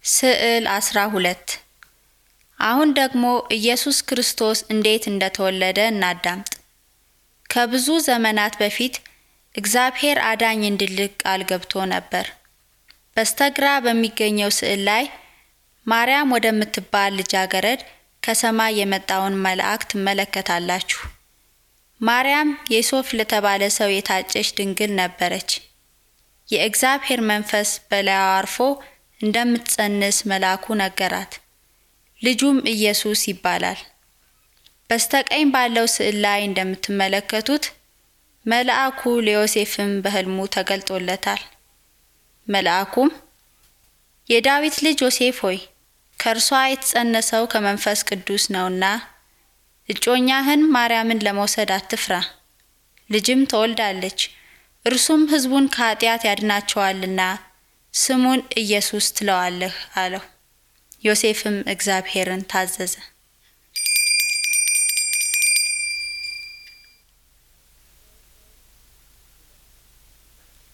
ስዕል 12 አሁን ደግሞ ኢየሱስ ክርስቶስ እንዴት እንደተወለደ እናዳምጥ። ከብዙ ዘመናት በፊት እግዚአብሔር አዳኝ እንዲልክ ቃል ገብቶ ነበር። በስተግራ በሚገኘው ስዕል ላይ ማርያም ወደምትባል ልጃገረድ ከሰማይ የመጣውን መልአክ ትመለከታላችሁ። ማርያም ዮሴፍ ለተባለ ሰው የታጨች ድንግል ነበረች። የእግዚአብሔር መንፈስ በላይዋ አርፎ እንደምትጸንስ መልአኩ ነገራት። ልጁም ኢየሱስ ይባላል። በስተቀኝ ባለው ስዕል ላይ እንደምትመለከቱት መልአኩ ለዮሴፍም በሕልሙ ተገልጦለታል። መልአኩም የዳዊት ልጅ ዮሴፍ ሆይ ከእርሷ የተጸነሰው ከመንፈስ ቅዱስ ነውና እጮኛህን ማርያምን ለመውሰድ አትፍራ፣ ልጅም ትወልዳለች፣ እርሱም ሕዝቡን ከኃጢአት ያድናቸዋልና ስሙን ኢየሱስ ትለዋለህ አለው። ዮሴፍም እግዚአብሔርን ታዘዘ።